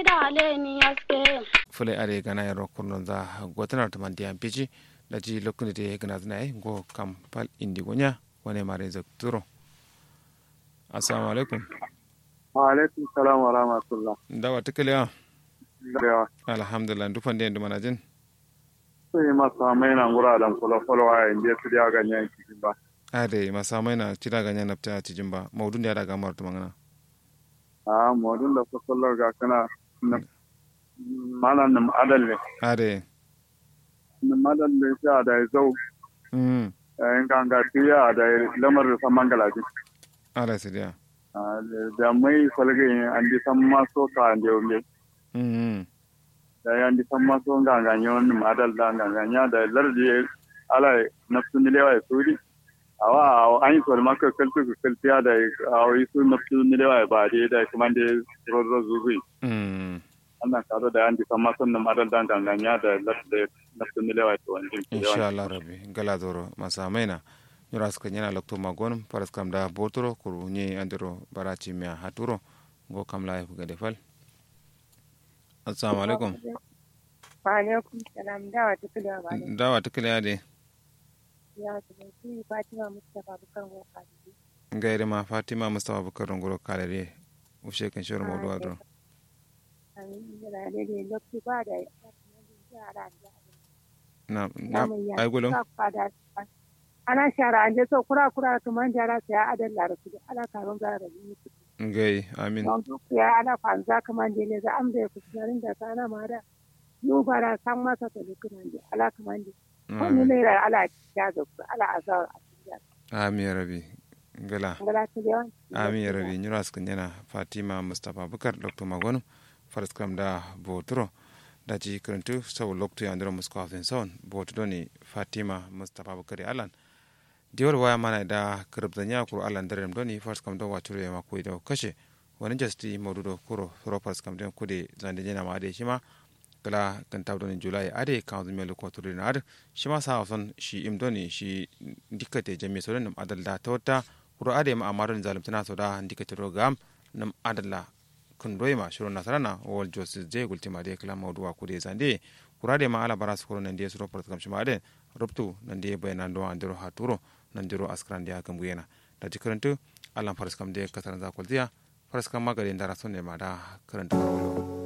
fule are gana yaro kurnon za gotanar ta mandi an pici da ji lokuni de gana zna ai go kam pal indi gonya wane mare zak turo assalamu alaikum wa alaikum salam wa rahmatullah dawa tikale ya da alhamdulillah dufan de nduma najin sai masa mai nan gura dan kula kula wa inda su da ganyen cikin ba ade masamai na cira ganya napta cijin ba maudun da daga martu mangana a modun da fasallar ga kana mana nam adal ne ade nam adal ne sha da zau mm in kan ga tiya da lamar da san mangala ji ala sidia da mai falge an di san maso ka an da ne mm da yan di san maso ga ga nyon nam adal da ga ga nya da lardi ala nafsu ne lewa suri awa an yi kwalma ka kaltu ka kaltiya da a yi su nafsu ne lewa ba dai da kuma da rozo zuzi mm annan karo da yan di san maso nam adal da ga ga nya da lardi nafsu ne lewa to wani insha Allah rabbi gala doro masamai na nyura suka nyana lokto magon paras kam da botoro kuru nye andiro barachi mia haturo go kam la fu gade fal assalamu alaikum wa alaikum salam dawa ta kula ba ne dawa tikale ade ya ta bai fatima mustapha bukan woka gaire ma fatima mustafa bukar ngoro kalere ushe kan shoro Ah, modu adro an yi da ne lokaci ba da yara da na na ay golo ana shara an je so kura kura to man jara sai ya adan la rasu ala karun ga rabi ngai amin don duk ya ala kwanza kaman je ne za am da ku garin da kana ma da yu bara san masa to dukkan je ala kaman je ko ni ne ra ala ya ga ala azar a cikin amin ya rabi gala ngala ta yawan amin ya rabi nyura suka nyana fatima mustafa bukar dr magon faras kam da botoro da ji karantu sau lokto ya ndiro musko afin son boto doni fatima mustafa bukar alan diwar waya mana da karabda nya kuro alan darem doni faras kam do wacuro ya mako da kashe wani jasti modudo kuro ro faras kam den kude zande jena ma ade shima kala kan tab doni julai ade kan zumi lo ko turi na ade shima sa son shi im doni shi dikate jami so nam adal da tota kuro ade ma amaron zalim tana so da dikate ro gam nam adalla kun doyma shiro nasarana wol josi je gultima de kala mawduwa kude zande kurade ma ala bara sukuro nan de suro port kam shima ade robtu nan de bayanan do andiro haturo nan diro askran dia kam guyena da jikarantu alam faras kam de kasaran za kultiya faras kam magare ndara sonne ma da karanta wolo